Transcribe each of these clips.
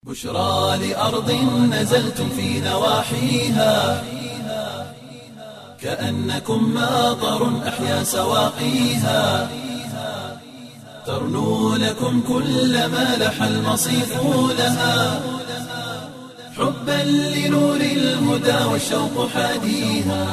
بشرى لأرض نزلتم في نواحيها كأنكم ماطر أحيا سواقيها ترنو لكم كل ما لح المصيف لها حبا لنور الهدى والشوق حاديها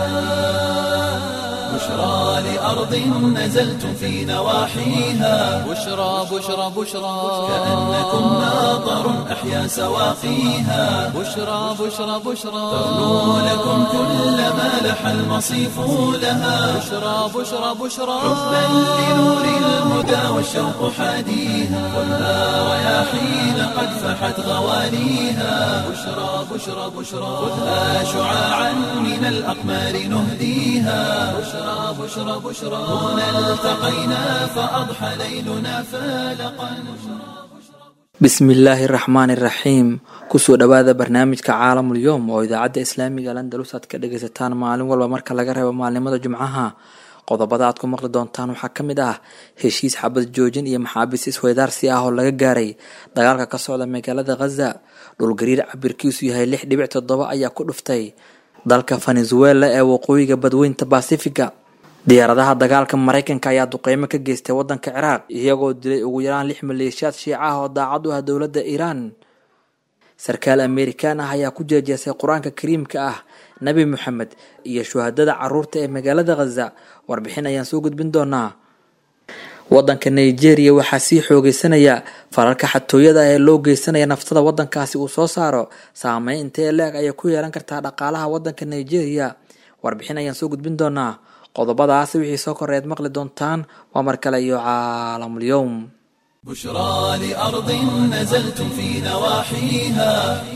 بشرى لأرض نزلتم في نواحيها بشرى بشرى بشرى كأنكم ماطر أحيا سواقيها بشرى بشرى بشرى ترنو لكم كل ما لح المصيف لها بشرى بشرى بشرى حبا لنور الهدى والشوق حاديها خذها رياحين قد فحت غواليها بشرى بشرى بشرى خذها شعاعا من الأقمار نهديها بشرى بشرى بشرى هنا التقينا فأضحى ليلنا فالقا bismillaahi raxmaani raxiim kusoo dhowaada barnaamijka caalamul yowm oo idaacadda islaamiga landalus aad ka dhagaysataan maalin walba marka laga reebo maalimada jumcaha qodobada aad ku maqli doontaan waxaa ka mid ah heshiis xabad joojin iyo maxaabiis isweydaarsi ah oo laga gaaray dagaalka ka socda magaalada khaza dhulgariir cabirkiisu yahay lix dhibic toddoba ayaa ku dhuftay dalka venezuela ee waqooyiga badweynta basifiga diyaaradaha dagaalka mareykanka ayaa duqeymo ka geystay wadanka ciraaq iyagoo dilay ugu yaraan lix maleeshiyaad shiica ah oo daacad u ah dowladda iiraan sarkaal amerikaan ah ayaa ku jeejeesay qur-aanka kariimka ah nebi moxamed iyo shuhadada caruurta ee magaalada khaza warbixin ayaan soo gudbin doonaa wadanka nigeria waxaa sii xoogeysanaya falalka xatooyada ee loo geysanaya naftada wadankaasi uu soo saaro saameyn intee leeg ayay ku yeelan kartaa dhaqaalaha wadanka nigeria warbixin ayaan soo gudbin doonaa qodobadaasi wixii soo koreed maqli doontaan waa mar kale iyo caalamul yowm بشرى لأرض نزلتم في نواحيها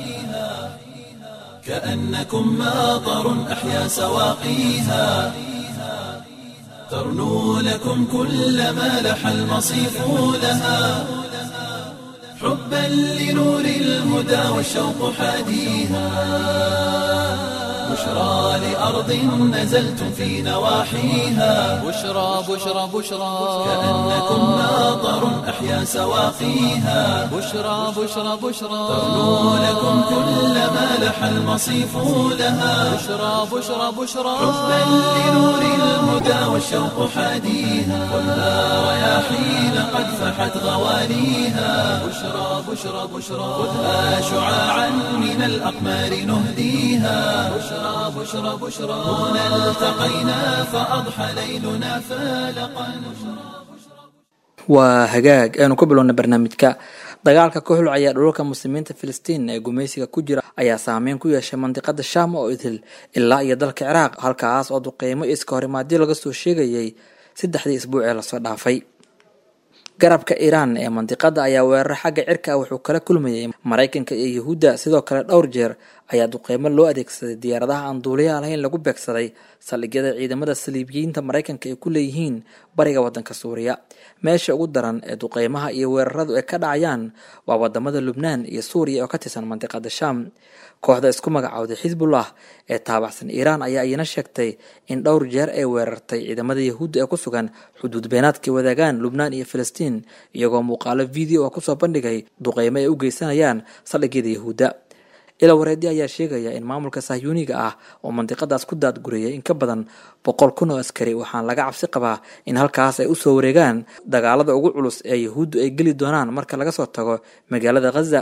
كأنكم ماطر أحيا سواقيها ترنو لكم كل ما لح المصيف لها حبا لنور الهدى والشوق حاديها بشرى لأرض نزلتم في نواحيها بشرى بشرى بشرى كأنكم ماطر أحيا سواقيها بشرى بشرى بشرى ترنو لكم كل ما لح المصيف لها بشرى بشرى بشرى حبا لنور الهدى والشوق حاديها خذها رياحين قد فحت غواليها بشرى بشرى بشرى خذها شعاعا من الأقمار نهديها بشرى بشرى بشرى هنا التقينا فأضحى ليلنا فالقا waa hagaag aynu ku bilowna barnaamijka dagaalka ka xulcaya dhulalka muslimiinta filistiin ee gumaysiga ku jira ayaa saameyn ku yeeshay mandiqada shaam oo idil ilaa iyo dalka ciraaq halkaas oo duqeymo iska horimaadyo laga soo sheegayay saddexdii isbuuc ee lasoo dhaafay garabka iiraan ee mandiqada ayaa weerar xagga cirka ah wuxuu kala kulmayay maraykanka iyo yuhuudda sidoo kale dhowr jeer ayaa duqeymo loo adeegsaday diyaaradaha aan duuliyaha lahayn lagu beegsaday saldhigyada ciidamada saliibiyiinta maraykanka ay ku leeyihiin bariga wadanka suuriya meesha ugu daran ee duqeymaha iyo weeraradu ay ka dhacayaan waa wadamada lubnaan iyo suuriya oo ka tirsan mandiqada shaam kooxda isku magacowday xisbullah ee taabacsan iiraan ayaa iyana sheegtay in dhowr jeer ay weerartay ciidamada yahuudda ee ku sugan xuduud beenaadkay wadaagaan lubnaan iyo filistiin iyagoo muuqaalo video oo kusoo bandhigay duqeymo ay u geysanayaan saldhigyada yahuudda ila wareedi ayaa sheegaya in maamulka sahyuuniga ah oo mandiqadaas ku daadguriyay in ka badan boqol kun oo askari waxaan laga cabsi qabaa in halkaas ay usoo wareegaan dagaalada ugu culus ee yahuuddu ay geli doonaan marka laga soo tago magaalada khaza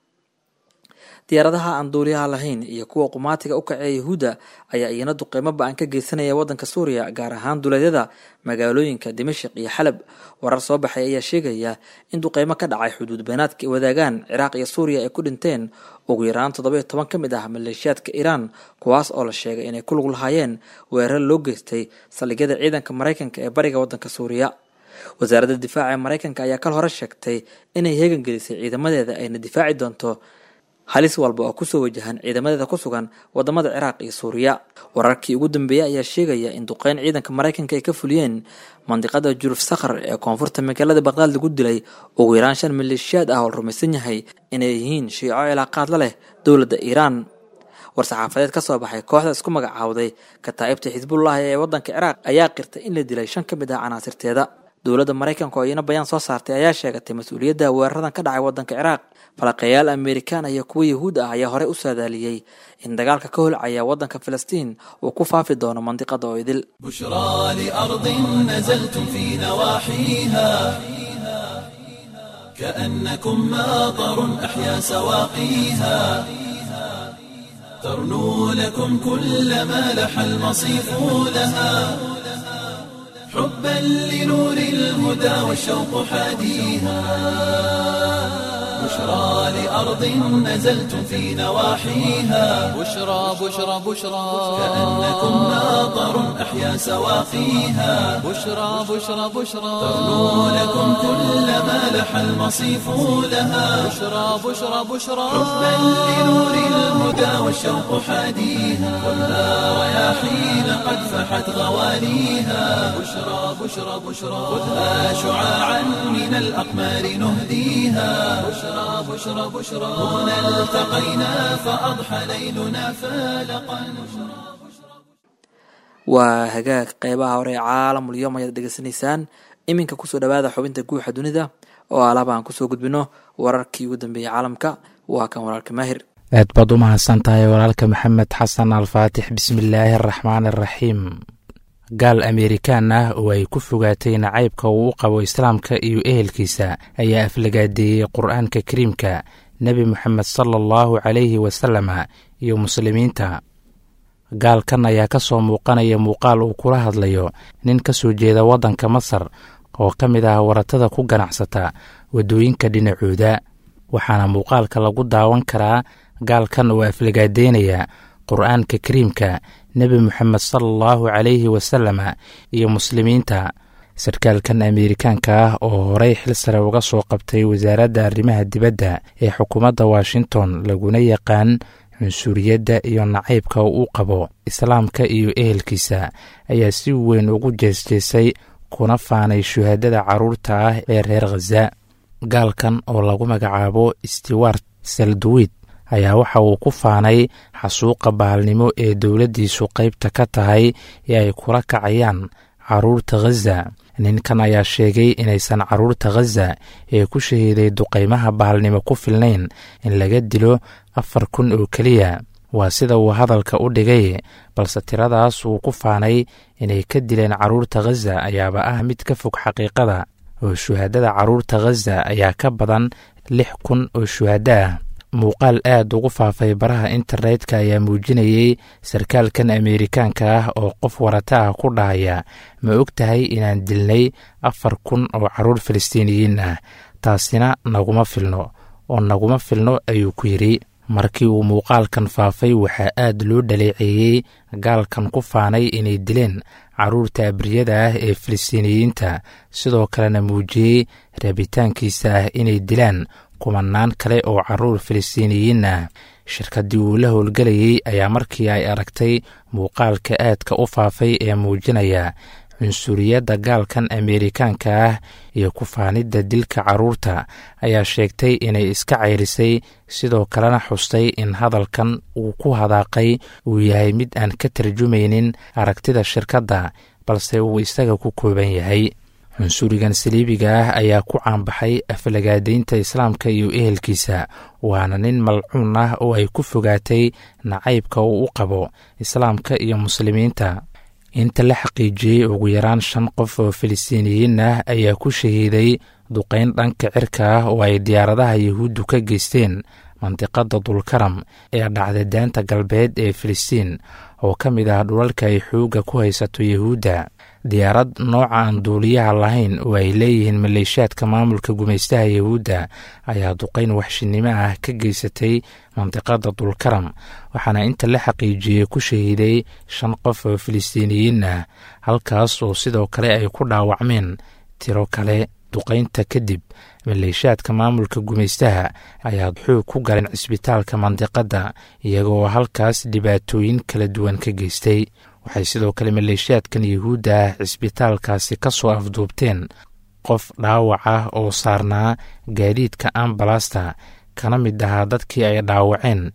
diyaaradaha aan duuliyaha lahayn iyo kuwa qumaatiga u kaceeya yahuudda ayaa iyana duqeymo ba-an ka geysanaya wadanka suuriya gaar ahaan duleedyada magaalooyinka dimashik iyo xalab warar soo baxay ayaa sheegaya in duqeymo ka dhacay xuduud beenaadka ay wadaagaan ciraaq iyo suuriya ay ku dhinteen ugu yaraan toddoba iyo toban ka mid ah maleeshiyaadka iiraan kuwaas oo la sheegay inay ku lug lahaayeen weerar loo geystay saldhigyada ciidanka maraykanka ee bariga wadanka suuriya wasaaradda difaaca ee maraykanka ayaa kal hore sheegtay inay heegan gelisay ciidamadeeda ayna difaaci doonto halis walba oo kusoo wajahan ciidamadeeda ku sugan wadamada ciraaq iyo suuriya wararkii ugu dambeeyey ayaa sheegaya in duqeyn ciidanka maraykanka ay ka fuliyeen mandiqada juruf sakhar ee koonfurta magaalada baqdaad lagu dilay ugu yaraan shan maleeshiyaad ah oo la rumaysan yahay inay yihiin shiico cilaaqaad la leh dowladda iiraan war-saxaafadeed ka soo baxay kooxda isku magacaawday kataa'ibta xisbullahi ee wadanka ciraaq ayaa qirtay in la dilay shan ka mid ah canaasirteeda dowladda maraykanka oo iyana bayaan soo saartay ayaa sheegatay mas-uuliyadda weeraradan ka dhacay waddanka ciraaq falaqeeyaal amerikaan iyo kuwa yahuud ah ayaa horey u saadaaliyey in dagaalka ka holcaya waddanka filistiin uu ku faafi doono mandiqada oo idil بشرى لأرض نزلتم في نواحيها كأنكم ماطر أحيا سواقيها ترنو لكم كل ما لح المصيف لها حبا لنور الهدى والشوق حاديها بشرى لأرض نزلتم في نواحيها بشرى بشرى بشرى كأنكم ماطر أحيا سواقيها بشرى بشرى بشرى ترنو لكم كل ما لح المصيف لها بشرى بشرى بشرى حبا لنور الهدى والشوق حاديها خذها رياحين قد فحت غواليها بشرى بشرى بشرى خذها شعاعا من الأقمار نهديها بشرى بشرى بشرى هنا التقينا فأضحى ليلنا فالقا waa hagaag qeybaha hore ee caalamul yom ayaad dhegeysanaysaan iminka kusoo dhawaada xubinta guuxa dunida oo alaaba aan kusoo gudbino wararkii ugu dambeeyey caalamka waa kan walaalka maahir aad baad u mahadsan tahay walaalka maxamed xasan alfaatix bismillaahi araxmaan araxiim gaal amerikaan ah oo ay ku fogaatay nacaybka uu u qabo islaamka iyo ehelkiisa ayaa aflagaadeeyey qur-aanka kariimka nebi moxamed sala allahu calayhi wasalama iyo muslimiinta gaalkan ayaa ka soo muuqanaya muuqaal uu kula hadlayo nin ka soo jeeda waddanka masar oo ka mid ah waratada ku ganacsata waddooyinka dhinacooda waxaana muuqaalka lagu daawan karaa gaalkan oo aflagaadeynaya qur-aanka kariimka nebi moxamed sala allahu calayhi wasalama iyo muslimiinta sarkaalkan ameerikaanka ah oo horey xil sare uga soo qabtay wasaaradda arrimaha dibadda ee xukuumadda washington laguna yaqaan cunsuriyadda iyo nacaybka uu qabo islaamka iyo ehelkiisa ayaa si weyn ugu jeesjeesay kuna faanay shuhaadada carruurta ah ee reer khaza gaalkan oo lagu magacaabo stewart salduwid ayaa waxa uu ku faanay xasuuqa bahalnimo ee dowladdiisu qaybta ka tahay ee ay kula kacayaan carruurta khaza ninkan ayaa sheegay inaysan carruurta khaza ee ku shahiiday duqaymaha bahalnimo ku filnayn in laga dilo afar kun oo keliya waa sida uu hadalka u dhigay balse tiradaas uu ku faanay inay ka dileen carruurta khaza ayaaba ah mid ka fog xaqiiqada oo shuhaadada carruurta khaza ayaa ka badan lix kun oo shuhaddo ah muuqaal aad ugu faafay baraha internetka ayaa muujinayey sarkaalkan ameerikaanka ah oo qof warata ah ku dhahaya ma og tahay inaan dilnay afar kun oo carruur falastiiniyiin ah taasina naguma filno oo naguma filno ayuu ku yidhi markii uu muuqaalkan faafay waxaa aad loo dhaleeceeyey gaalkan ku faanay inay dileen carruurta abriyada ah ee falastiiniyiinta sidoo kalena muujiyey rabitaankiisa ah inay dilaan kumanaan kale oo carruur falastiiniyiin ah shirkaddii uu la howlgelayey ayaa markii ay aragtay muuqaalka aadka u faafay ee muujinaya cunsuriyadda gaalkan ameerikaanka ah iyo ku faanidda dilka carruurta ayaa sheegtay inay iska ceyrisay sidoo kalena xustay in hadalkan uu ku hadaaqay uu yahay mid aan ka tarjumaynin aragtida shirkadda balse uu isaga ku kooban yahay cunsurigan saliibiga ah ayaa ku caanbaxay aflagaadaynta islaamka iyo ehelkiisa waana nin malcuun ah oo ay ku fogaatay nacaybka uu u qabo islaamka iyo muslimiinta inta la xaqiijiyey ugu yaraan shan qof oo falastiiniyiin ah ayaa ku shahiiday duqayn dhanka cirka ah oo ay diyaaradaha yahuuddu ka geysteen mandiqadda dulkaram ee dhacda daanta galbeed ee filistiin oo ka mid ah dhulalka ay xoogga ku haysato yahuudda diyaarad nooca aan duuliyaha lahayn oo ay leeyihiin maleeshaadka maamulka gumaystaha yahuudda ayaa duqayn waxshinimo ah ka geysatay mandiqadda dulkaram waxaana inta la xaqiijiyey ku shahiiday shan qof oo filistiiniyiin ah halkaas oo sidoo kale ay ku dhaawacmeen tiro kale duqaynta kadib maleeshaadka maamulka gumaystaha ayaa xoog ku galeen cisbitaalka mandiqadda iyagoo halkaas dhibaatooyin kala duwan ka geystay waxay sidoo kale maleeshiyaadkan yuhuudda ah cisbitaalkaasi ka soo afduubteen qof dhaawac ah oo saarnaa gaadiidka ambalasta kana mid ahaa dadkii ay dhaawaceen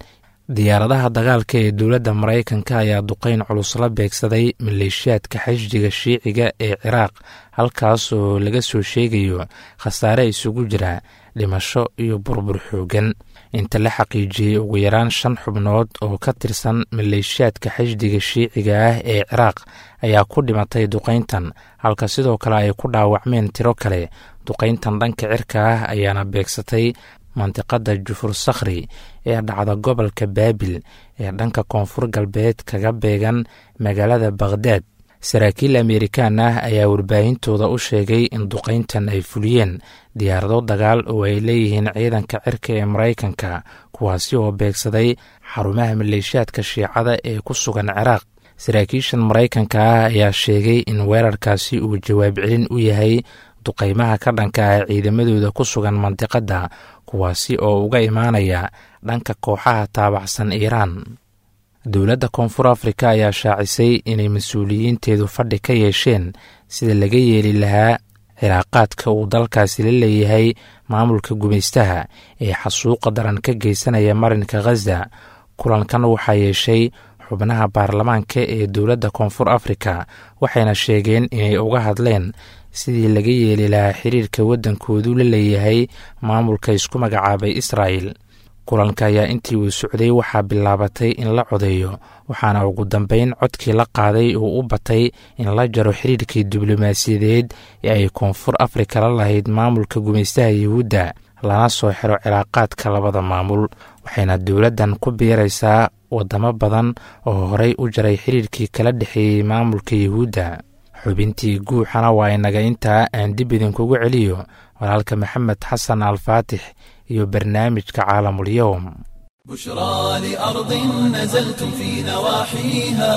diyaaradaha dagaalka ee dowladda maraykanka ayaa duqeyn culus la beegsaday maleeshiyaadka xashdiga shiiciga ee ciraaq halkaas oo laga soo sheegayo khasaare isugu jira dhimasho iyo burbur xoogan inta la xaqiijiyey ugu yaraan shan xubnood oo ka tirsan maleeshiyaadka xashdiga shiiciga ah ee ciraaq ayaa ku dhimatay duqeyntan halka sidoo kale ay ku dhaawacmeen tiro kale duqeyntan dhanka cirka ah ayaana beegsatay mandiqada jufur sakhri ee dhacda gobolka baabil ee dhanka koonfur galbeed kaga beegan magaalada bakhdad saraakiil amerikaan ah ayaa warbaahintooda u sheegay in duqeyntan ay fuliyeen diyaarado dagaal oo ay leeyihiin ciidanka cirka ee maraykanka kuwaasi oo beegsaday xarumaha maleeshiyaadka shiicada ee ku sugan ciraaq saraakiishan maraykanka ah ayaa sheegay in weerarkaasi uu jawaab celin u yahay duqeymaha ka dhanka ah ciidamadooda ku sugan mandiqadda kuwaasi oo uga imaanaya dhanka kooxaha taabacsan iiraan dowladda koonfur afrika ayaa shaacisay inay mas-uuliyiinteedu fadhi ka yeesheen sida laga yeeli lahaa cilaaqaadka uu dalkaasi la leeyahay maamulka gumaystaha ee xasuuqa daran ka geysanaya marinka khaza kulankan waxaa yeeshay xubnaha baarlamaanka ee dowladda koonfur afrika waxayna sheegeen inay uga hadleen sidii laga yeeli lahaa xiriirka waddankoodu la leeyahay maamulka isku magacaabay israa'el kulanka ayaa intii uu socday waxaa bilaabatay in la codeeyo waxaana ugu dambeyn codkii la qaaday uu u batay in la jaro xiriirkii diblomaasiyadeed ee ay koonfur afrika la lahayd maamulka gumaystaha yuhuudda lana soo xiro cilaaqaadka labada maamul waxayna dowladdan ku biiraysaa waddamo badan oo horey u jaray xiriirkii kala dhexeeyey maamulka yuhuudda xubintii guuxana waa inaga intaa aan dib idinkugu celiyo walaalka maxamed xasan alfaatix iyo barnaamijka caalamul-yowm بشرى لأرض نزلتم في نواحيها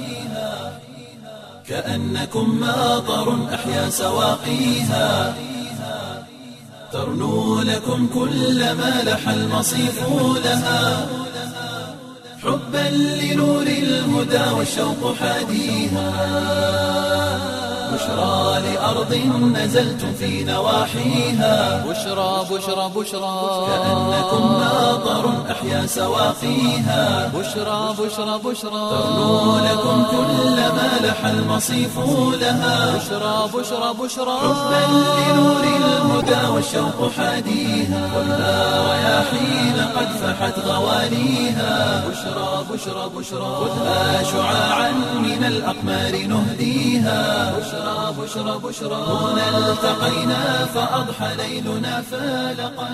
كأنكم ماطر أحيا سواقيها ترنو لكم كل ما لح المصيف لها حبا لنور الهدى والشوق حاديها بشرى لأرض نزلتم في نواحيها بشرى بشرى بشرى كأنكم ماطر أحيا سواقيها بشرى بشرى بشرى ترنو لكم كل ما لح المصيف لها بشرى بشرى بشرى حبا لنور الهدى والشوق حاديها والنار رياحين قد فحت غواليها بشرى بشرى بشرى خذها شعاعا من الأقمار نهديها بشرى بشرى بشرى هنا التقينا فأضحى ليلنا فالقا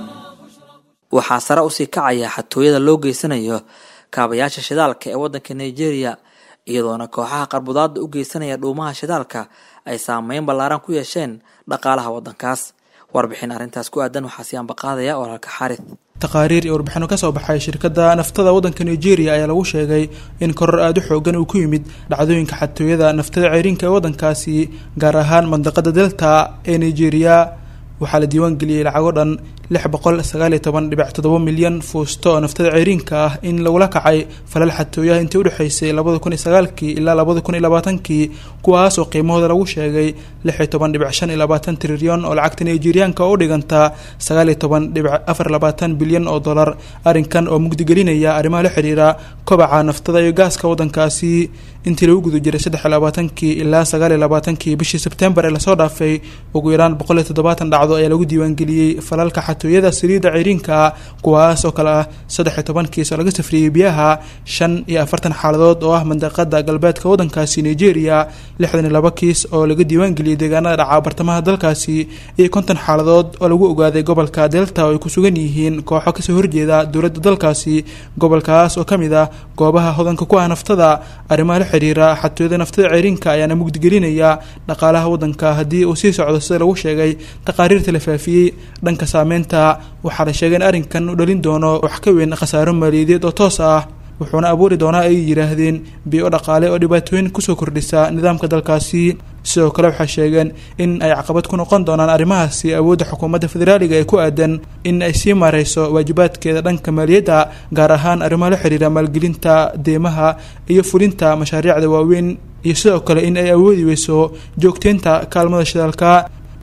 waxaa sare usii kacaya xatooyada loo geysanayo kaabayaasha shidaalka ee waddanka nigeria iyadoona kooxaha qarbudaada u geysanaya dhuumaha shidaalka ay saameyn ballaaran ku yeesheen dhaqaalaha waddankaas warbixin arrintaas ku aadan waxaa sii ambaqaadaya walaalka xaarith taqaariir iyo warbixino kasoo baxay shirkadda naftada waddanka nigeria ayaa lagu sheegay in koror aada u xoogan uu ku yimid dhacdooyinka xatooyada naftada ceyrinka ee waddankaasi gaar ahaan mandaqada delta ee nigeria waxaa la diiwaan geliyey lacago dhan lix boqol sagaaliyo toban dhibic toddoba milyan fuusto oo naftada ceyriinka ah in lagula kacay falal xatooyaha intii udhexeysay labada kun iyo sagaalkii ilaa labada kun iyo labaatankii kuwaas oo qiimahooda lagu sheegay lix iyo toban dhibic shan iyo labaatan trilyan oo lacagta nigeriyaanka oo u dhiganta sagaal iyo toban dhibic afar labaatan bilyan oo dollar arrinkan oo mugdigelinaya arrimaha la xiriira kobaca naftada iyo gaaska waddankaasi intii lagu guda jiray saddex iyo labaatankii ilaa sagaal iyo labaatankii bishii sebtembar ee lasoo dhaafay ugu yaraan boqol iyo toddobaatan dhacdo ayaa lagu diiwaangeliyey falalka xatooyada saliidda ceyriinka kuwaas oo kale ah saddex iyo toban kiis oo laga safriyey biyaha shan iyo afartan xaaladood oo ah mandaqada galbeedka waddankaasi nigeria lixdan iyo laba kiis oo laga diiwaangeliyey deegaanada dhaca bartamaha dalkaasi iyo konton xaaladood oo lagu ogaaday gobolka delta oo ay ku sugan yihiin kooxo kasoo horjeeda dowladda dalkaasi gobolkaas oo kamid ah goobaha hodanka ku ah naftada arrimaha la xiriira xatooyada naftada ceyriinka ayaana mugdigelinaya dhaqaalaha waddanka haddii uu sii socdo sida lagu sheegay taqaariirta la faafiyey dhanka saameynta waxaa la sheegay in arrinkan u dhalin doono wax ka weyn khasaaro maaliyadeed oo toos ah wuxuuna abuuri doonaa ay yidhaahdeen biyo dhaqaale oo dhibaatooyin kusoo kordhisa nidaamka dalkaasi sidoo kale waxay sheegeen in ay caqabad ku noqon doonaan arrimahaasi awoodda xukuumadda federaaliga ee ku aadan in ay sii maareyso waajibaadkeeda dhanka maaliyadda gaar ahaan arrimaha la xiriira maalgelinta deemaha iyo fulinta mashaariicda waaweyn iyo sidoo kale in ay awoodi weyso joogteynta kaalmada shidaalka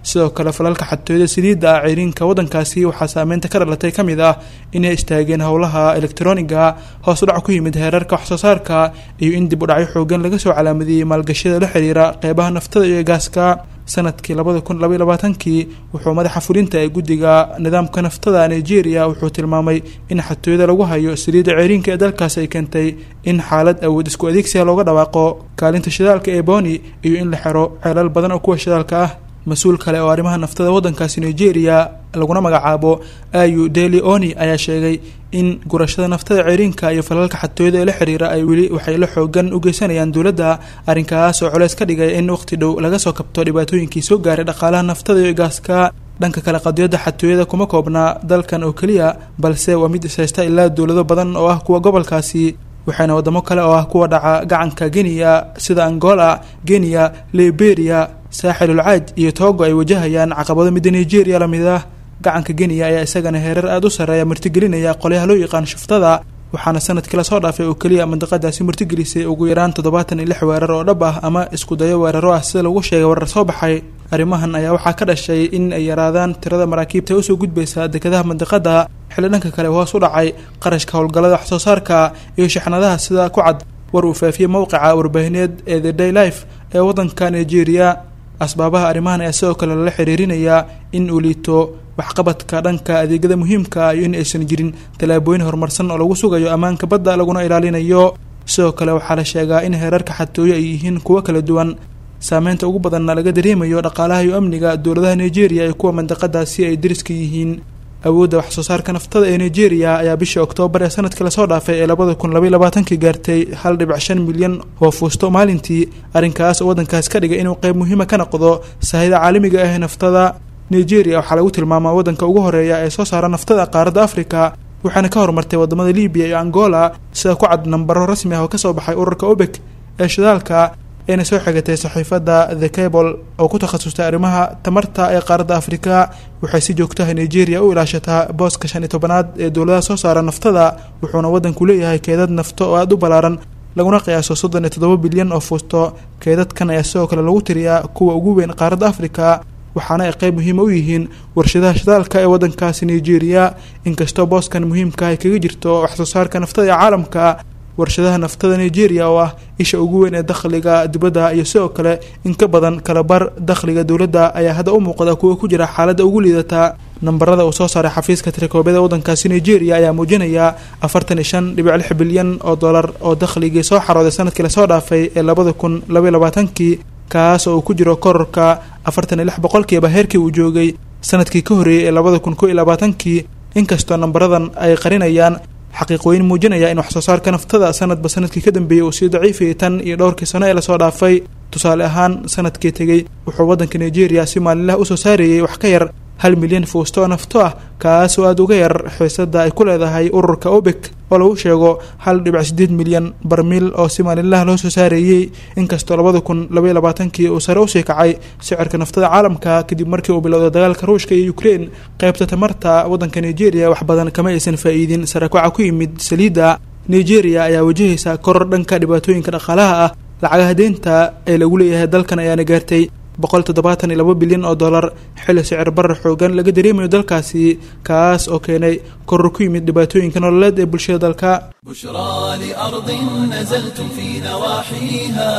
sidoo kale falalka xatooyada saliidda ah ceyriinka waddankaasi waxaa saameynta ka dhalatay ka mid ah inay istaageen howlaha elektroniga hoos u dhac ku yimid heerarka waxsoo saarka iyo in dib u dhacyo xoogan laga soo calaamadiyey maalgashiyada la xiriira qeybaha naftada iyo gaaska sanadkii labada kun labaiy labaatankii wuxuu madaxa fulinta ee guddiga nidaamka naftada nigeria wuxuu tilmaamay in xatooyada lagu hayo saliidda ceeriinka ee dalkaasi ay keentay in xaalad awood isku adeegsiga looga dhawaaqo kaalinta shidaalka ee boni iyo in la xiro ceelal badan oo kuwa shidaalka ah mas-uul kale oo arrimaha naftada waddankaasi nigeria laguna magacaabo ayu deli oni ayaa sheegay in gurashada naftada ceeriinka iyo falalka xatooyada ee la xiriira ay weli waxay la xoogan u geysanayaan dowladda arrinkaas oo culeys ka dhigay in waqti dhow laga soo kabto dhibaatooyinkii soo gaaray dhaqaalaha naftada iyo gaaska dhanka kale qadiyadda xatooyada kuma koobnaa dalkan oo keliya balse waa mid ishaysta ilaa dowlado badan oo ah kuwa gobolkaasi waxaana wadamo kale oo ah kuwa dhaca gacanka kenya sida angola kenya liberia saaxilul caaj iyo togo ay wajahayaan caqabado midda nigeria lamid ah gacanka kenya ayaa isagana heerar aada u sarreeya martigelinaya qolyaha loo yaqaan shuftada waxaana sanadkii lasoo dhaafay oo keliya mandiqadaasi martigelisay ugu yaraan toddobaatan iyo lix weerar oo dhab ah ama isku dayo weeraro ah sida lagu sheegay warar soo baxay arrimahan ayaa waxaa ka dhashay in ay yaraadaan tirada maraakiibta usoo gudbaysa dekedaha mandiqada xilli dhanka kale hoos u dhacay qarashka howlgallada waxsoo saarka iyo shixnadaha sida ku cad war uu faafiyey mowqica warbaahineed ee the day life ee waddanka nigeria asbaabaha arrimahan ayaa sidoo kale lala xiriirinayaa in uu liito waxqabadka dhanka adeegyada muhiimka iyo in aysan jirin tallaabooyin horumarsan oo lagu sugayo ammaanka badda laguna ilaalinayo sidoo kale waxaa la sheegaa in heerarka xatooyo ay yihiin kuwo kala duwan saameynta ugu badanna laga dareemayo dhaqaalaha iyo amniga dowladaha nigeria iyo kuwa mandiqadaasi ay deriska yihiin awoodda waxsoo saarka naftada ee nigeria ayaa bishii oktoobar ee sanadkii lasoo dhaafay ee labada kun labaiy labaatankii gaartay hal dhibic shan milyan oo fuusto maalintii arrinkaas oo waddankaas ka dhigay inuu qeyb muhiima ka noqdo sahayda caalamiga ah ee naftada nigeria waxaa lagu tilmaamaa waddanka ugu horeeya ee soo saara naftada qaaradda africa waxaana ka horumartay wadamada libiya iyo angola sida ku cad nambaro rasmi ah oo kasoo baxay ururka obek ee shidaalka ayna soo xigatay saxiifadda the cable oo ku takhasustay arrimaha tamarta ee qaaradda afrika waxay si joogtaha nigeria u ilaashataa booska shan iyo tobanaad ee dowladaha soo saara naftada wuxuuna waddanku leeyahay keedad nafto oo aada u ballaaran laguna qiyaaso soddon iyo toddoba bilyan oo fuusto keedadkan ayaa sidoo kale lagu tiriyaa kuwa ugu weyn qaaradda afrika waxaana ay qeyb muhiima u yihiin warshadaha shidaalka ee waddankaasi nigeria inkastoo booskan muhiimka ay kaga jirto waxsoo saarka naftada ee caalamka warshadaha naftada nigeria oo ah isha ugu weyn ee dakhliga dibadda iyo sidoo kale in ka badan kalabar dakhliga dowladda ayaa hadda u muuqda kuwa ku jira xaaladda ugu liidata nambarada uu soo saaray xafiiska tirakoobada waddankaasi nigeria ayaa muujinaya afartan iyo shan dhibic lix bilyan oo dollar oo dakhligii soo xarooday sanadkii lasoo dhaafay ee labada kun labaiy labaatankii kaas oo uu ku jiro kororka afartan iyo lix boqolkiiba heerkii uu joogay sanadkii ka horreeyey ee labada kun ko iyo labaatankii inkastoo nambaradan ay qarinayaan xaqiiqooyin muujinaya in waxsoo saarka naftada sanadba sanadkii ka dambeeyey uu sii daciifayay tan iyo dhowrkii sano ee lasoo dhaafay tusaale ahaan sanadkii tegey wuxuu waddanka nigeria si maalinlaha usoo saarayay wax ka yar hal milyan fuusto oo nafto ah kaas oo aada uga yar xiisada ay ku leedahay ururka obek oo lagu sheego hal dhibic sideed milyan barmiil oo si maalinlaha loo soo saareeyey inkastoo labada kun labaiy labaatankii uu sare usii kacay sicirka naftada caalamka kadib markii uu bilowday dagaalka ruushka iyo ukrein qeybta tamarta waddanka nigeria wax badan kama aysan faa-iidin sarakaca ku yimid saliidda nigeria ayaa wajahaysa koror dhanka dhibaatooyinka dhaqaalaha ah lacagaha deynta ee lagu leeyahay dalkan ayaana gaartay boqol toddobaatan iyo laba bilyan oo dollar xilli sicir barar xoogan laga dareemayo dalkaasi kaas oo keenay koror ku yimid dhibaatooyinka nololeed ee bulshada dalka بشرى لأرض نزلتم في نواحيها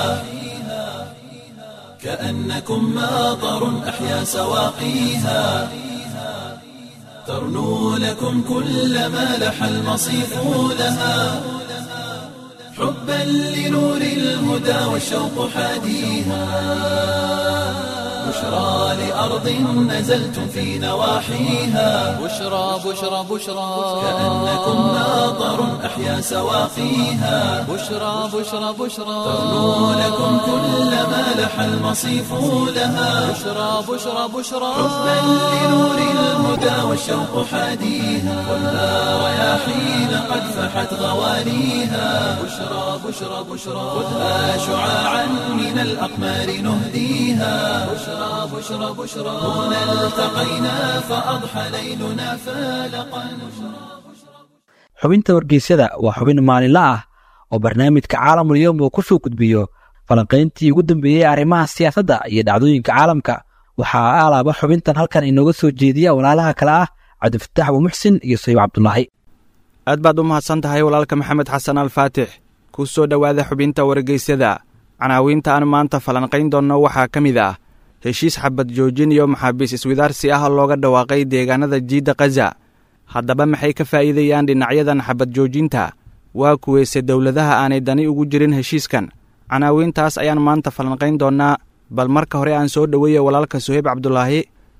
كأنكم ماطر أحيا سواقيها ترنو لكم كل ما لح المصيف لها حبا لنور الهدى والشوق حاديها بشرى لأرض نزلتم في نواحيها بشرى بشرى بشرى كأنكم ماطر أحيا سواقيها بشرى بشرى بشرى ترنو لكم كل ما لح المصيف لها بشرى بشرى بشرى حبا لنور الهدى والشوق حاديها خذها رياحين قد فحت غوانيها بشرى بشرى بشرى خذها شعاعا من الأقمار نهديها بشرى بشرى بشرى هنا التقينا فأضحى ليلنا فالقا xubinta wargeysyada waa xubin maalinle ah oo barnaamijka caalamul yowm uu ku soo gudbiyo falanqayntii ugu dambeeyey arrimaha siyaasadda iyo dhacdooyinka caalamka waxaa alaaba xubintan halkan inooga soo jeediya walaalaha kale ah cabdifataax wamuxsin iyo sayib cabdulaahi aad baad u mahadsan tahay walaalka maxamed xasan alfaatix ku soo dhowaada xubinta wargeysyada canaawiinta aan maanta falanqayn doonno waxaa ka mid ah heshiis xabad joojin iyo maxaabiis iswidaarsi ah oo looga dhawaaqay deegaanada jiidda khaza haddaba maxay ka faa'iidayaan dhinacyadan xabad joojinta waa kuweyse dowladaha aanay dani ugu jirin heshiiskan canaawiintaas ayaan maanta falanqayn doonnaa bal marka hore aan soo dhoweeya walaalka suheyb cabdulaahi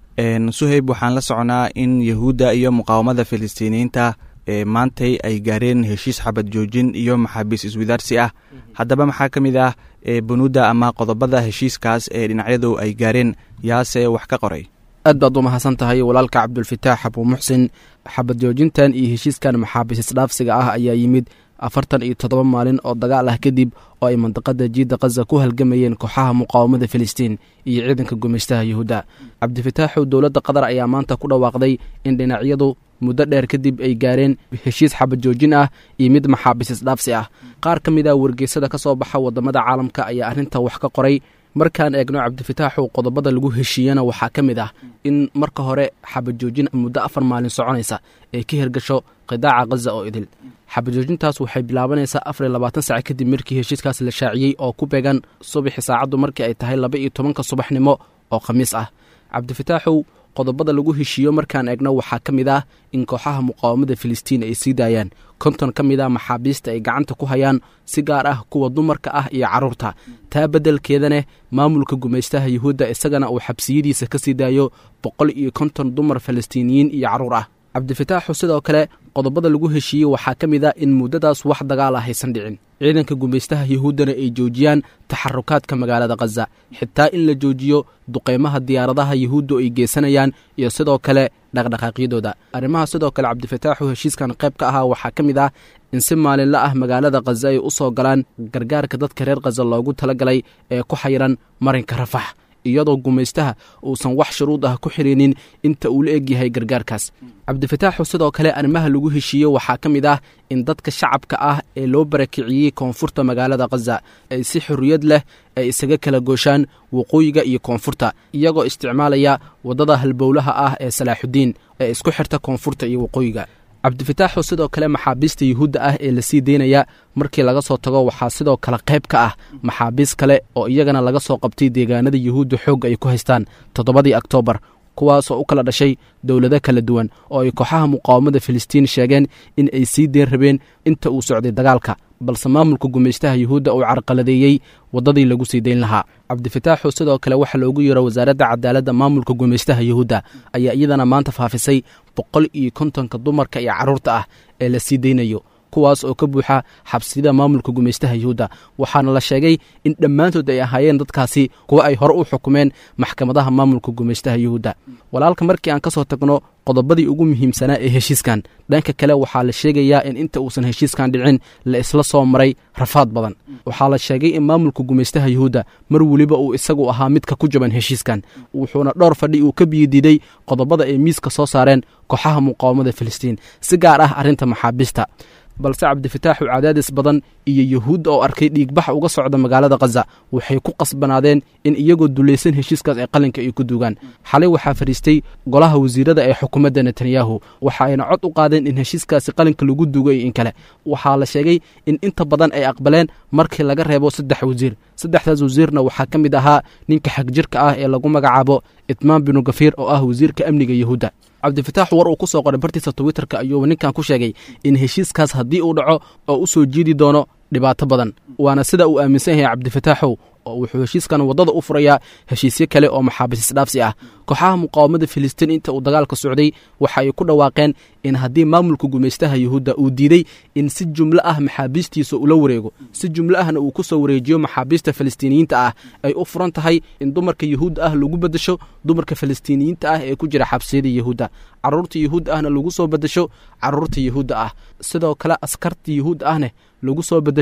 suheyb waxaan la soconaa in yahuudda iyo muqaawamada filistiiniyiinta ee maantay ay gaareen heshiis xabad joojin iyo maxaabiis iswidaarsi ah haddaba maxaa ka mid ah bunuudda ama qodobada heshiiskaas ee dhinacyadu ay gaareen yaase wax ka qoray aad baad u mahadsan tahay walaalka cabdulfataax abuu muxsin xabad joojintan iyo heshiiskan maxaabiis isdhaafsiga ah ayaa yimid afartan iyo toddoba maalin oo dagaal ah kadib oo ay mandaqada jiidda khaza ku halgamayeen kooxaha muqaawamada filistiin iyo ciidanka gumeystaha yuhuudda cabdifataaxu dowladda qatar ayaa maanta ku dhawaaqday in dhinacyadu muddo dheer kadib ay gaareen heshiis xabad joojin ah iyo mid maxaabiis isdhaafsi ah qaar ka mid a wargeysada ka soo baxa wadamada caalamka ayaa arrinta wax ka qoray markaan eegno cabdifataaxu qodobada lagu heshiiyana waxaa ka mid ah in marka hore xabad joojin muddo afar maalin soconaysa ay ka hirgasho qidaaca khaza oo idil xabad joojintaas waxay bilaabanaysaa afar iyo labaatan sac kadib markii heshiiskaas la shaaciyey oo ku beegan subaxi saacaddu markii ay tahay laba iyo tobanka subaxnimo oo khamiis ah cabdifataaxow qodobada lagu heshiiyo markaan eegno waxaa ka mid ah in kooxaha muqaawamada filistiin ay sii daayaan konton ka mid ah maxaabiista ay gacanta ku hayaan si gaar ah kuwa dumarka ah iyo carruurta taa beddelkeedaneh maamulka gumaystaha yuhuudda isagana uu xabsiyadiisa ka sii daayo boqol iyo konton dumar falastiiniyiin iyo carruur ah cabdifataaxu sidoo kale qodobada lagu heshiiyey waxaa ka mid ah in muddadaas wax dagaal ah haysan dhicin ciidanka gumaystaha yuhuuddana ay joojiyaan taxarukaadka magaalada khaza xitaa in la joojiyo duqeymaha diyaaradaha yuhuuddu ay geysanayaan iyo sidoo kale dhaqdhaqaaqyadooda arrimaha sidoo kale cabdifataaxu heshiiskan qayb ka ahaa waxaa ka mid ah in si maalinla ah magaalada khaza ay u soo galaan gargaarka dadka reer khaza loogu talagalay ee ku xayiran marinka rafax iyadoo gumaystaha uusan wax shuruud ah ku xirinin inta uu la egyahay gargaarkaas cabdifataaxu sidoo kale arrimaha lagu heshiiye waxaa ka mid ah in dadka shacabka ah ee loo barakiciyey koonfurta magaalada khaza ay si xorriyad leh ay isaga kala gooshaan waqooyiga iyo koonfurta iyagoo isticmaalaya waddada halbowlaha ah ee salaaxudiin ee isku xirta koonfurta iyo waqooyiga cabdifataaxu sidoo kale maxaabiista yuhuudda ah ee lasii deynaya markii laga soo tago waxaa sidoo kale qayb ka ah maxaabiis kale oo iyagana laga soo qabtay deegaanada yuhuudda xoogga ay ku haystaan toddobadii oktoobar kuwaasoo u kala dhashay dowlado kala duwan oo ay kooxaha muqaawamada filistiin sheegeen in ay sii deen rabeen inta uu socday dagaalka balse maamulka gumaystaha yuhuudda uu carqaladeeyey waddadii lagu sii dayn lahaa cabdifataaxu sidoo kale waxaa loogu yeero wasaaradda cadaaladda maamulka gumaystaha yuhuudda ayaa iyadana maanta faafisay boqol iyo kontonka dumarka iyo carruurta ah ee la sii daynayo kuwaas oo ka buuxa xabsiyada maamulka gumaystaha yuhuudda waxaana la sheegay in dhammaantood ay ahaayeen dadkaasi kuwa ay hore u xukumeen maxkamadaha maamulka gumaystaha yuhuudda walaalka markii aan ka soo tagno qodobadii ugu muhiimsanaa ee heshiiskan dhanka kale waxaa la sheegayaa in inta uusan heshiiskan dhicin la isla soo maray rafaad badan waxaa la sheegay in maamulka gumaystaha yuhuudda mar weliba uu isagu ahaa midka ku jaban heshiiskan wuxuuna dhowr fadhi uu ka biyodiiday qodobada ay miiska soo saareen kooxaha muqaawamada filistiin si gaar ah arrinta maxaabiista balse cabdifataaxu cadaadis badan iyo yuhuudda oo arkay dhiigbax uga socda magaalada khaza waxay ku qasbanaadeen in iyagoo dulaysan heshiiskaas ay qalinka ay ku duugaan xalay waxaa fadhiistay golaha wasiirada ee xukuumadda netanyahu waxa ayna cod u qaadeen in heshiiskaasi qalinka lagu duugo iyo in kale waxaa la sheegay in inta badan ay aqbaleen markii laga reebo saddex wasiir saddexdaas wasiirna waxaa ka mid ahaa ninka xagjirka ah ee lagu magacaabo itmaan binu gafiir oo ah wasiirka amniga yuhuudda cabdifataax war uu ku soo qoray bartiisa twitterka ayuu ninkan ku sheegay in heshiiskaas haddii uu dhaco oo u soo jiidi doono dhibaato badan waana sida uu aaminsan yahay cabdifataaxow oo wuxuu heshiiskan waddada u furayaa heshiisyo kale oo maxaabiis isdhaafsi ah kooxaha muqaawamada filistiin inta uu dagaalka socday waxa ay ku dhawaaqeen in haddii maamulka gumaystaha yuhuudda uu diiday in si jumlo ah maxaabiistiisa ula wareego si jumlo ahna uu ku soo wareejiyo maxaabiista falastiiniyiinta ah ay u furan tahay in dumarka yuhuudda ah lagu beddesho dumarka falastiiniyiinta ah ee ku jira xabsiyada yuhuudda carruurta yuhuudda ahna lagu soo beddesho carruurta yuhuudda ah sidoo kale askarta yuhuudda ahne lagu soo beddesho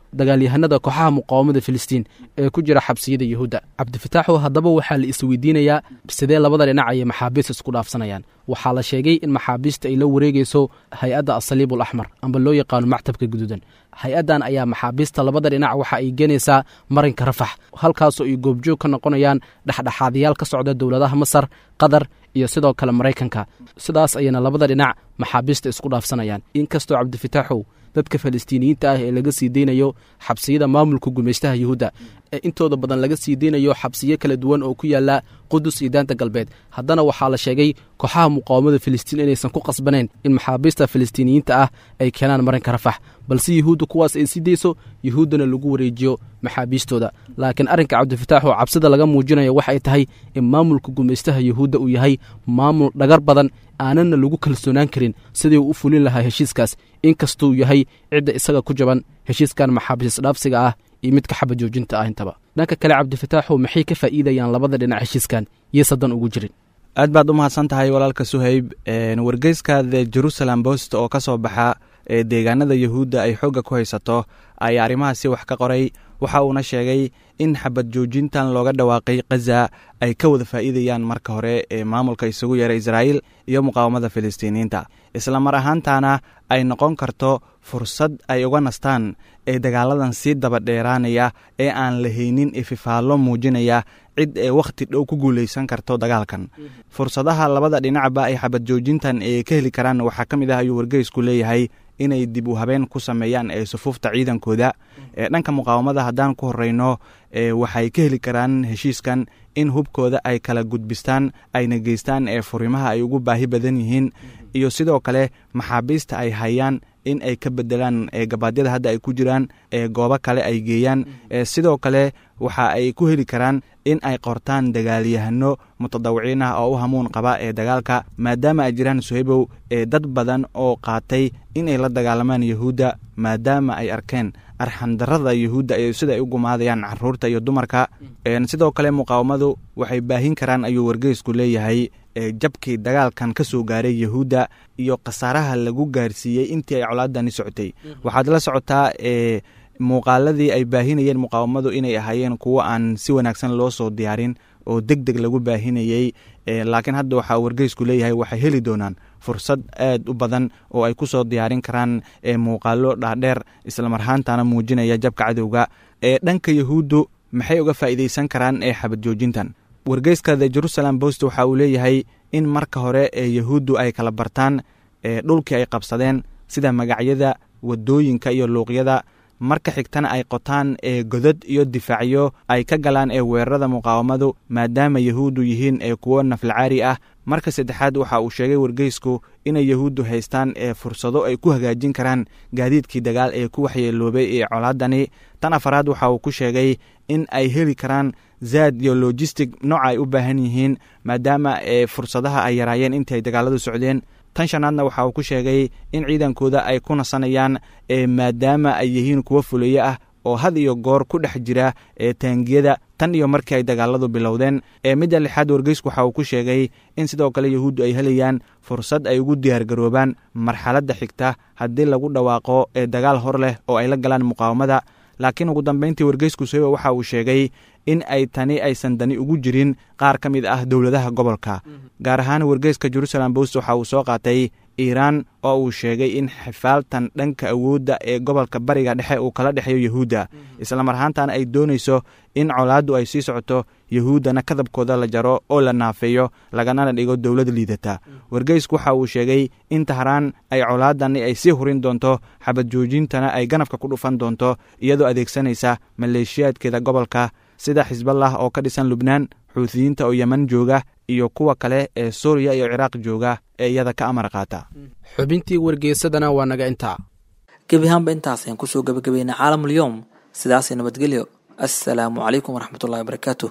dagaalyahanada kooxaha muqaawamada filistiin ee ku jira xabsiyada yuhuudda cabdifataaxu haddaba waxaa la isweydiinayaa sidee labada dhinac ayay maxaabiista isku dhaafsanayaan waxaa la sheegay in maxaabiista ay la wareegayso hay-adda asaliib ul axmar amba loo yaqaano mactabka guduudan hay-addan ayaa maxaabiista labada dhinac waxa ay geenaysaa marinka rafax halkaasoo ay goobjoog ka noqonayaan dhexdhexaadayaal ka socda dowladaha masar qatar iyo sidoo kale maraykanka sidaas ayayna labada dhinac maxaabiista isku dhaafsanayaan inkastoo cabdifataaxow dadka falastiiniyiinta ah ee laga sii deynayo xabsiyada maamulka gumaystaha yuhuudda ee intooda badan laga sii deynayo xabsiyo kala duwan oo ku yaala qudus iyo daanta galbeed haddana waxaa la sheegay kooxaha muqaawamada filistiin inaysan ku qasbanayn in maxaabiista falastiiniyiinta ah ay keenaan marinka rafax balse yuhuudda kuwaas ay sii deyso yuhuuddana lagu wareejiyo maxaabiistooda laakiin arrinka cabdifataax oo cabsida laga muujinayo waxay tahay in maamulka gumaystaha yuhuudda uu yahay maamul dhagar badan aanana lagu kalsoonaan karin sidii uu u fulin lahaa heshiiskaas inkastuu yahay cidda isaga ku jaban heshiiskan maxaabiis dhaafsiga ah iyo midka xaba joojinta ah intaba dhanka kale cabdifataaxu maxay ka faa'iidayaan labada dhinac heshiiskan iyo sadan ugu jirin aad baad u mahadsan tahay walaalka suhayb wargeyska the jerusalem bost oo ka soo baxa ee deegaanada yuhuudda ay xoogga ku haysato ayaa arrimahaasi wax ka qoray waxa uuna sheegay in xabad joojintan looga dhawaaqay khaza ay ka wada faa'iidayaan marka hore ee maamulka isugu yeera israa'iil iyo muqaawamada filistiiniyiinta isla mar ahaantana ay noqon karto fursad ay uga nastaan ee dagaaladan sii daba dheeraanaya ee aan la haynin ififaallo muujinaya cid ee wakhti dhow ku guulaysan karto dagaalkan fursadaha labada dhinacba ay xabad joojintan ee ka heli karaan waxaa ka mid ah ayuu wargeysku leeyahay inay dib u habeen ku sameeyaan ee sufuufta ciidankooda ee dhanka muqaawamada haddaan ku horeyno ee waxay ka heli karaan heshiiskan in hubkooda ay kala gudbistaan ayna geystaan ee furimaha ay ugu baahi badan yihiin iyo sidoo kale maxaabiista ay hayaan in ay ka bedelaan gabaadyada hadda ay ku jiraan ee goobo kale ay geeyaan sidoo kale waxa ay ku heli karaan in ay qortaan dagaalyahano mutadawiciin ah oo u hamuun qaba ee dagaalka maadaama ay jiraan suhaybow ee dad badan oo qaatay inay la dagaalamaan yuhuudda maadaama ay arkeen arxandarada yuhuudda ee sida ay u gumaadayaan caruurta iyo dumarka sidoo kale muqaawamadu waxay baahin karaan ayuu wargeysku leeyahay jabkii dagaalkan ka soo gaaray yuhuudda iyo khasaaraha lagu gaarsiiyey intii ay colaadani socotay waxaad la socotaa e muuqaaladii ay baahinayeen muqaawamadu inay ahaayeen kuwo aan si wanaagsan loo soo diyaarin oo deg deg lagu baahinayey laakiin hadda waxaa wargeysku leeyahay waxay heli doonaan fursad aad u badan oo ay ku soo diyaarin karaan muuqaalo dhaadheer islamarhaantana muujinaya jabka cadowga ee dhanka yuhuuddu maxay uga faa'iidaysan karaan ee xabad joojintan wargeyska the jerusalem bost waxa uu leeyahay in marka hore ee yuhuuddu ay kala bartaan dhulkii ay qabsadeen sida magacyada wadooyinka iyo luuqyada marka xigtana ay qotaan ee godad iyo difaacyo ay ka galaan ee weerarada muqaawamadu maadaama yuhuuddu yihiin ee kuwo naflacaari ah marka saddexaad waxa uu sheegay wargeysku inay yuhuuddu haystaan ee fursado ay ku hagaajin karaan gaadiidkii dagaal ee ku waxyeeloobay ee colaadani tan afaraad waxa uu ku sheegay in ay heli karaan zaad iyo logistic nooca ay u baahan yihiin maadaama ee fursadaha ay yaraayeen intii ay dagaaladu socdeen tan shanaadna waxa uu ku sheegay in ciidankooda ay ku nasanayaan ee maadaama ay yihiin kuwo fuleeye ah oo had iyo goor ku dhex jira ee taangiyada tan iyo markii ay dagaaladu bilowdeen ee midda lixaad wargeysku waxa uu ku sheegay in sidoo kale yuhuuddu ay helayaan fursad ay ugu diyaargaroobaan marxaladda xigta haddii lagu dhawaaqo ee dagaal hor leh oo ay la galaan muqaawamada laakiin ugu dambayntii wargeysku soeba waxa uu sheegay in ay tani aysan dani ugu jirin qaar ka mid ah dowladaha gobolka gaar ahaan wargeyska jerusalem bost waxa uu soo qaatay iiraan oo uu sheegay in xifaaltan dhanka awoodda ee gobolka bariga dhexe uu kala dhexeeyo yuhuudda islamar ahaantana ay doonayso in colaaddu ay sii socoto yuhuuddana kadabkooda la jaro oo la naafeeyo laganana dhigo dowlad liidata wargeysku waxa uu sheegay in tahraan ay colaadani ay sii hurin doonto xabad joojintana ay ganafka ku dhufan doonto iyadoo adeegsanaysa maleeshiyaadkeeda gobolka sida xisballah oo ka dhisan lubnaan xuutiyiinta oo yeman jooga iyo kuwa kale ee suuriya iyo ciraaq jooga ee iyada ka amar qaata xubintii wargeysadana waa naga intaa gebi ahaanba intaas ayaan kusoo gabagabeynay caalamulyoom sidaasay nabadgelyo assalaamu calaykum waraxmatullahi wabarakaatu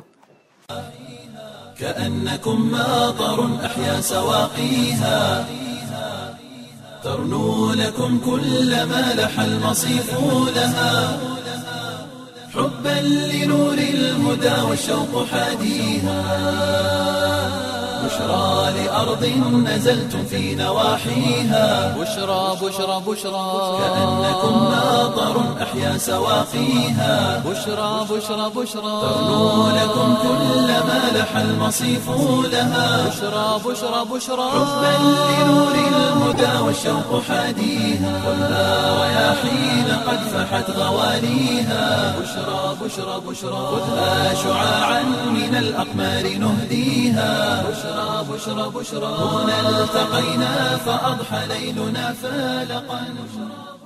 كأنكم ماطر أحيا سواقيها ترنو لكم كل ما لح المصيف لها حبا لنور الهدى والشوق حاديها بشرى لأرض نزلتم في نواحيها بشرى بشرى بشرى كأنكم ناظر أحيا سواقيها بشرى بشرى بشرى ترنو لكم كل ما لح المصيف لها بشرى بشرى بشرى حبا لنور الهدى والشوق حاديها ولا رياحين قد فحت غواليها بشرى بشرى بشرى خذها شعاعا من الأقمار نهديها بشرى بشرى بشرى هنا التقينا فأضحى ليلنا فالقا